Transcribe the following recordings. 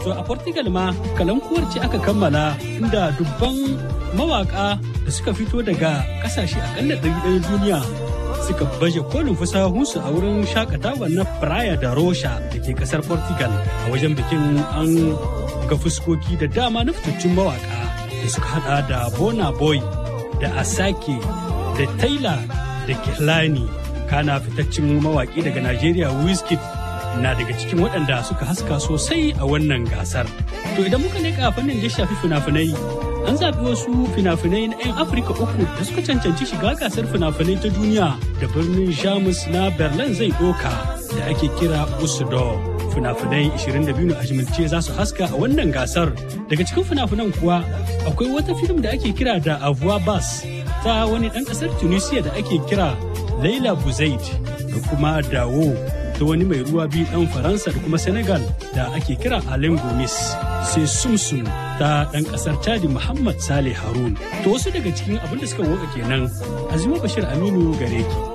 To a Portugal ma kalankuwar ce aka kammala inda dubban mawaka da suka fito daga kasashe akalla ɗari ɗaya duniya suka baje kolin fasahunsu a wurin shakatawa na Praia da Rocha da ke kasar Portugal a wajen bikin an ga fuskoki da dama na fitattun mawaka da suka hada da Bona Boy da Asake da Taylor da Kehlani kana fitaccen mawaki daga Najeriya Wizkid na daga cikin waɗanda suka haska sosai a wannan gasar. To idan muka leƙa fannin da shafi fina-finai, an zaɓi wasu fina-finai na 'yan Afirka uku da suka cancanci shiga gasar fina-finai ta duniya da birnin Jamus na Berlin zai ɗoka da ake kira Usudo. Fina-finai 22 na ajimilce za su haska a wannan gasar. Daga cikin fina-finan kuwa akwai wata fim da ake kira da Avoir Bas ta wani ɗan ƙasar Tunisia da ake kira Laila Buzaid da kuma Dawo ta wani mai ruwa biyu ɗan Faransa da kuma Senegal da ake kira Alain Gomis. Sai Sumsum ta ɗan ƙasar Chadi Muhammad Saleh Harun. To wasu daga cikin abin da suka woka kenan Azima Bashir Aminu gare ki.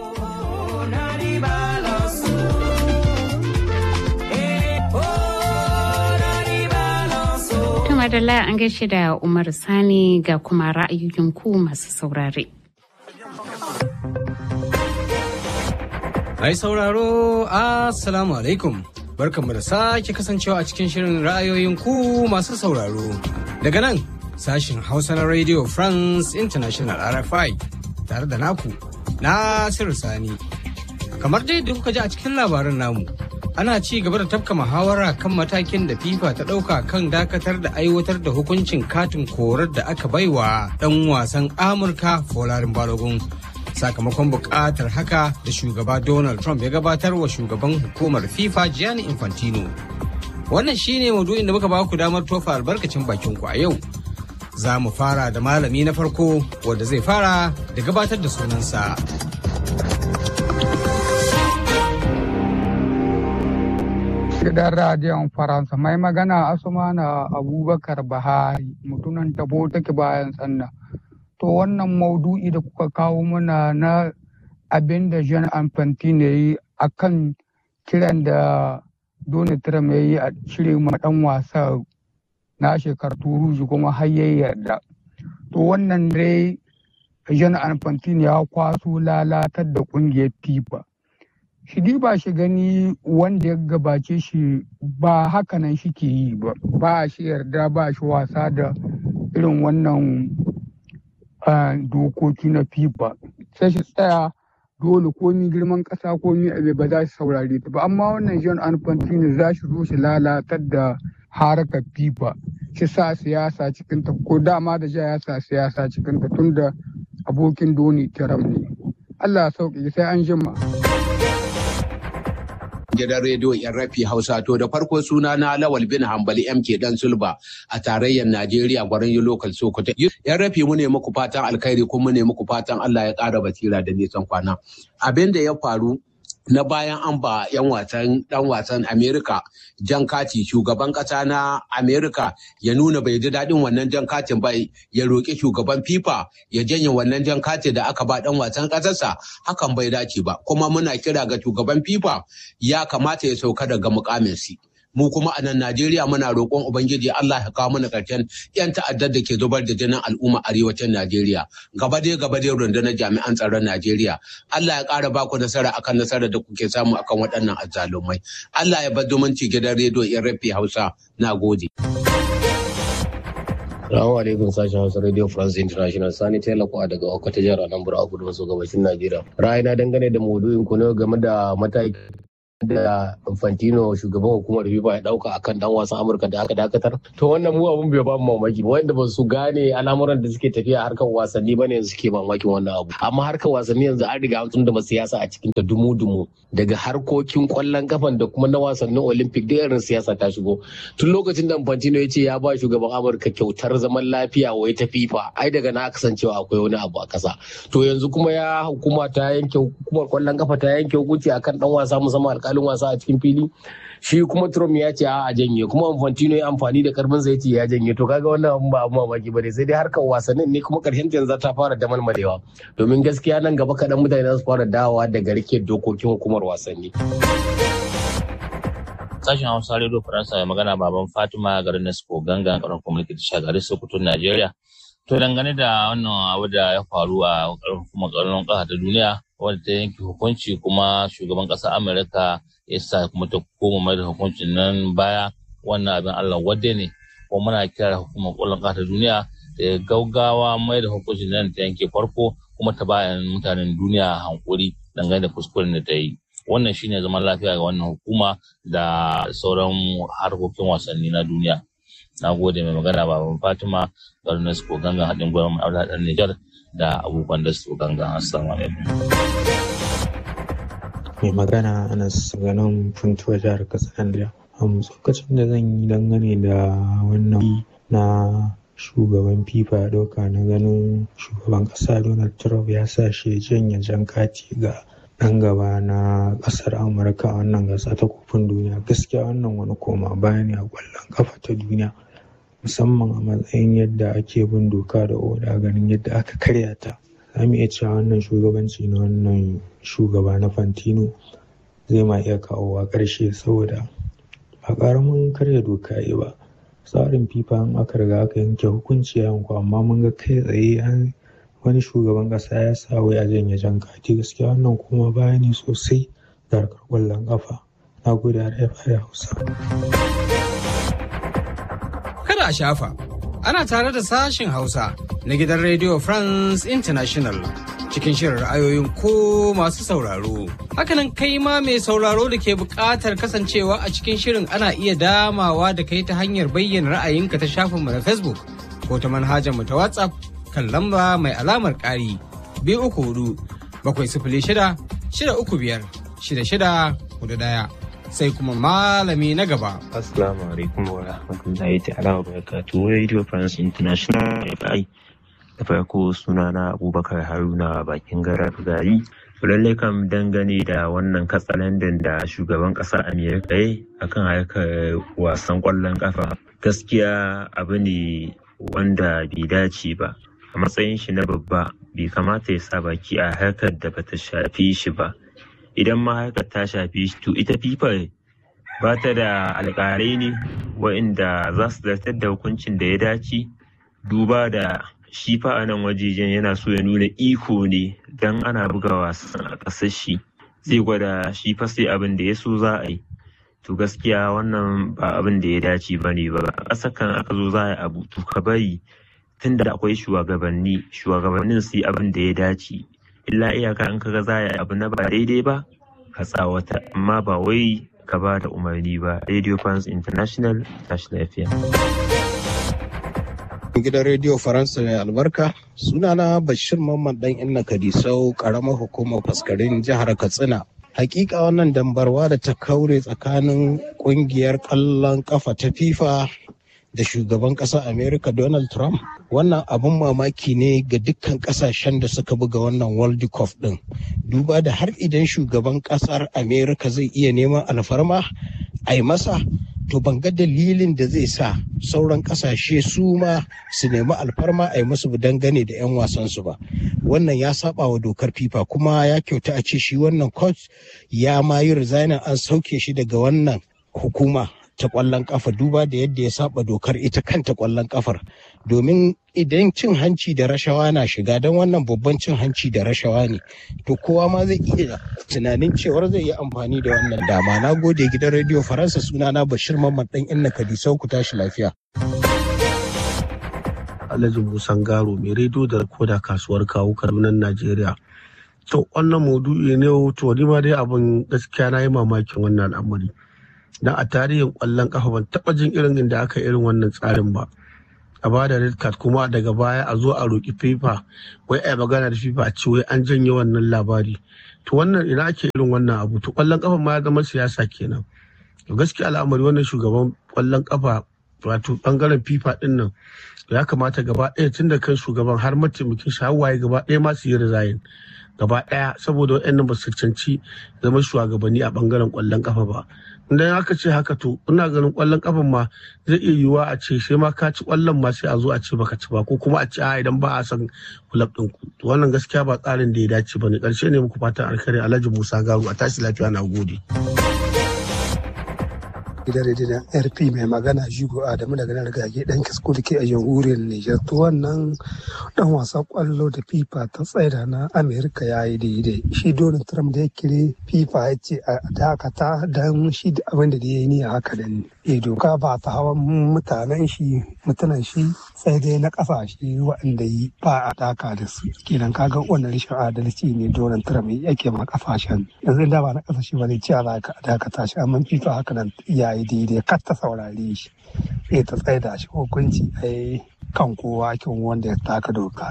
Madalla an gaishe da Umar Sani ga kuma ra'ayoyin ku masu saurare. Ai sauraro, Assalamu alaikum. Barkanmu da sake kasancewa a cikin shirin ra'ayoyin ku masu sauraro. Daga nan, sashin Hausa na Radio France International RFI tare da naku, Nasiru Sani. Kamar dai da kuka ji a cikin labarin namu, ana ci gaba da tafka muhawara kan matakin da FIFA ta ɗauka kan dakatar da aiwatar da hukuncin katin korar da aka baiwa ɗan wasan Amurka Folarin Balogun. sakamakon buƙatar haka da shugaba Donald Trump ya gabatar wa shugaban hukumar FIFA Gianni Infantino. Wannan shine maudu'in da muka baku damar tofa albarkacin bakin ku a yau. Za mu fara da malami na farko wanda zai fara da gabatar da sunansa. Gidan radiyon Faransa mai magana Asumana Abubakar Bahari mutunan tabo take bayan sannan. to wannan maudu'i da kuka kawo mana na abin da Jean Infantino ya yi a kan kiran da Donald Trump ya yi a cire ma dan wasa na shekar turuji kuma har ya yarda. To wannan dai Jean Infantino ya kwaso lalatar da kungiyar FIFA. Shi ba shi gani wanda ya gabace shi ba hakanan shi ke yi ba, ba shi yarda ba shi wasa da irin wannan dokoki na FIFA sai shi tsaya dole komi girman ƙasa komi abe ba za su saurare ta ba amma wannan John Infantino za shi zo shi lalatar da harkar FIFA shi sa siyasa cikin ta ko dama da ja ya sa siyasa cikin ta tunda abokin doni tiram ne Allah ya sauƙi sai an jima. gidan rediyo yan rafi hausa to da farko suna na lawal bin hambali mk dan sulba a tarayyar najeriya gwarin yi lokal sokoto yan rafi mu ne muku fatan alkhairi kuma mu ne muku fatan allah ya ƙara basira da nisan kwana abin da ya faru na bayan an ba 'yan wasan dan wasan Amerika jan kati shugaban kasa na Amerika ya nuna bai ji daɗin wannan jan katin ba ya roƙi shugaban FIFA ya janye wannan jan kati da aka ba dan wasan ƙasarsa hakan bai dace ba kuma muna kira ga shugaban FIFA ya kamata ya sauka daga mukaminsi. mu kuma a nan Najeriya muna roƙon Ubangiji Allah ya kawo mana ƙarshen 'yan ta'addar da ke zubar da jinin al'umma arewacin Najeriya. Gaba dai gaba dai rundunar jami'an tsaron Najeriya. Allah ya ƙara baku nasara akan nasarar da kuke samu akan waɗannan azzalumai. Allah ya bar zumunci gidan rediyo in rafi Hausa. Na gode. Salamu alaikum sashen Hausa Radio France International Sani Taylor daga Okata jihar Anambra a kudu maso gabashin Najeriya. Ra'ayina dangane da maudu'in ku ne game da mataki da Infantino shugaban hukumar FIFA ya dauka akan dan wasan Amurka da aka dakatar. To wannan mu abun bai ba mu mamaki ba wanda ba su gane al'amuran da suke tafiya harkar wasanni bane yanzu suke mamakin wannan abu. Amma harkar wasanni yanzu an riga an da siyasa a cikin ta dumu-dumu daga harkokin kwallon kafan da kuma na wasannin Olympic da irin siyasa ta shigo. Tun lokacin da Infantino ya ce ya ba shugaban Amurka kyautar zaman lafiya wai ta FIFA ai daga na kasancewa akwai wani abu a kasa. To yanzu kuma ya hukuma ta yanke hukumar kwallon kafa ta yanke hukunci akan dan wasa musamman alkalin wasa a cikin fili shi kuma Trump ya ce a janye kuma Infantino ya amfani da karfin sa yace ya janye to kaga wannan abun ba abu mamaki bane sai dai harkar wasannin ne kuma karshen yanzu ta fara damalmalewa domin gaskiya nan gaba kaɗan mutane za su fara dawowa daga rike dokokin hukumar wasanni. Sashen Hausa Radio Faransa mai magana baban Fatima garin Nasko ganga karon kwamnati ta shagari Sokoto Najeriya. To dangane da wannan abu da ya faru a kuma ƙaramin ƙasa ta duniya wadda ta yanke hukunci kuma shugaban ƙasar Amurka ya sa kuma ta koma mai da hukuncin nan baya wannan abin Allah wadde ne kuma muna kira hukumar ƙwallon ƙasa ta duniya da ya gaugawa mai da hukuncin nan ta yanke farko kuma ta bayan mutanen duniya hankuri dangane da kuskuren da ta yi. wannan shine zaman lafiya ga wannan hukuma da sauran harkokin wasanni na duniya na gode mai magana baban fatima garin ko gangan haɗin gwamnan aure ɗan nijar da abubuwan da su gangan assalamu alaikum mai magana anas ganin funtuwa jihar katsina a tsokacin da zan yi dangane da wannan na shugaban fifa ya ɗauka na ganin shugaban ƙasa donald trump ya sa shi janye jan kati ga ɗan gaba na ƙasar amurka a wannan gasa ta kofin duniya gaskiya wannan wani koma baya ne a ƙwallon ƙafa ta duniya musamman a matsayin yadda ake bin doka da oda ganin yadda aka karya ta za mu iya cewa wannan shugabanci na wannan shugaba na fantino zai ma iya kawowa ƙarshe saboda ba ƙaramin karya doka yi ba tsarin fifa in aka riga aka yanke hukunci yanku amma mun ga kai tsaye an wani shugaban kasa ya sa wai a janye jan kati gaskiya wannan kuma baya ne sosai da harkar kwallon kafa na gode har hausa kada a shafa ana tare da sashin hausa na gidan radio france international cikin shirin ra'ayoyin ko masu sauraro hakanan kai ma mai sauraro da ke buƙatar kasancewa a cikin shirin ana iya damawa da kai ta hanyar bayyana ra'ayinka ta shafinmu na facebook ko ta manhajar mu ta whatsapp kan lamba mai alamar ƙari biyu uku hudu bakwai sifili shida shida uku biyar shida shida hudu ɗaya sai kuma malami na gaba. Assalamu alaikum wa rahmatullahi ta'ala wa barakatuhu Radio France International FI da farko sunana Abubakar Haruna bakin garar gari. lallai kam dangane da wannan katsalandan da shugaban ƙasar Amerika ya akan harkar wasan ƙwallon ƙafa gaskiya abu ne wanda bai dace ba a matsayin shi na babba bai kamata ya sa baki a harkar da bata shafi shi ba idan ma harkar ta shafi shi to ita fifar ba ta da alƙalai ne wa'inda za su zartar da hukuncin da ya dace duba da shi fa a nan wajejen yana so ya nuna iko ne don ana buga wasan a ƙasar shi zai gwada shi fa sai abin da ya so za a yi to gaskiya wannan ba abin da ya dace ba ne ba a ƙasar kan aka zo za a yi abu to ka bari tun da akwai shugabanni shugabannin su yi abin da ya dace illa iyaka in kaga za a yi abu na ba daidai ba ka tsawata amma ba wai ka ba da umarni ba radio france international tashi lafiya gidan rediyo faransa mai albarka sunana bashir mamman dan inna kadisau karamar hukumar faskarin jihar katsina hakika wannan dambarwa da ta kaure tsakanin kungiyar kallon kafa ta fifa da shugaban ƙasar america donald trump wannan abun mamaki ne ga dukkan ƙasashen da suka buga wannan world cup din duba da har idan shugaban ƙasar america zai iya neman alfarma a yi masa to ban ga dalilin da zai sa sauran kasashe su ma su nemi alfarma a yi musu dangane da 'yan wasansu ba wannan ya saba wa dokar fifa kuma ya kyauta a ce shi wannan coach ya ma yi resignin an sauke shi daga wannan hukuma ta kwallon kafa duba da yadda ya saba dokar ita kanta kwallon kafar domin idan cin hanci da rashawa na shiga don wannan babban cin hanci da rashawa ne to kowa ma zai iya tunanin cewar zai yi amfani da wannan dama na gode gidan rediyo faransa sunana bashir mamman dan inna kadisau ku tashi lafiya alhaji musan garo mai rediyo da koda kasuwar kawo kadunan najeriya to wannan maudu'i ne to ni ma dai abin gaskiya na yi mamakin wannan al'amari dan a tarihin kwallon kafa ban taba jin irin inda aka irin wannan tsarin ba a bada red card kuma daga baya a zo a roki fifa wai a magana da fifa a ce wai an janye wannan labari to wannan ina ake irin wannan abu to kwallon kafa ma ya zama siyasa kenan to gaskiya al'amari wannan shugaban kwallon kafa wato bangaren fifa din nan ya kamata gaba ɗaya tun da kan shugaban har mataimakin shi hawaye gaba ɗaya ma su yi resign gaba ɗaya saboda waɗannan ba su cancanci zama shugabanni a bangaren kwallon kafa ba idan aka ce haka to ina ganin kwallon kafan ma zai iya yiwuwa a ce sai ma ka ci kwallon ma sai a zo a ce baka ci ba ko kuma a ce a idan ba a san kulab din ku to wannan gaskiya ba tsarin da ya dace ba ne karshe ne muku fatan alkhairi Alhaji Musa Garu a tashi lafiya na gode gidan rediyon rp mai magana jigo adamu daga nan rigage dan kisko da ke a jamhuriyar niger to wannan dan wasan kwallo da fifa ta tsaida na amerika ya yi daidai shi donald trump da ya kire fifa ya ce a dakata don shi da abin da ya yi ni a haka da ni doka ba ta hawan mutanen shi mutanen shi sai dai na kasashe waɗanda yi ba a daka da su kenan kaga wannan rashin adalci ne donald trump yake ma kasashen yanzu da ba na kasashe ba zai ce a dakata shi amma fifa haka nan ya yi daidai kar ta saurare shi sai ta tsaida shi hukunci a kan kowa kin wanda ya taka doka.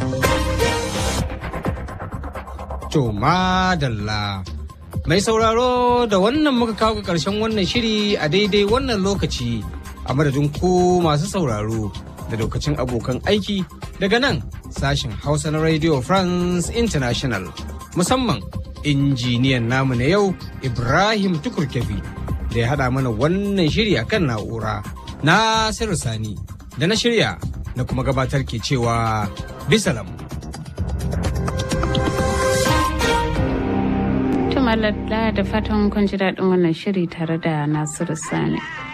To madalla. Mai sauraro da wannan muka kawo ƙarshen wannan shiri a daidai wannan lokaci a madadin ku masu sauraro da lokacin abokan aiki daga nan sashen Hausa na Radio France International musamman injiniyan namu na yau Ibrahim Tukurkefi da ya haɗa mana wannan shiri a kan na'ura na Sani da na shirya na kuma gabatar ke cewa bisalam. Tumalalla da fatan kun ji daɗin wannan shiri tare da Nasiru Sani.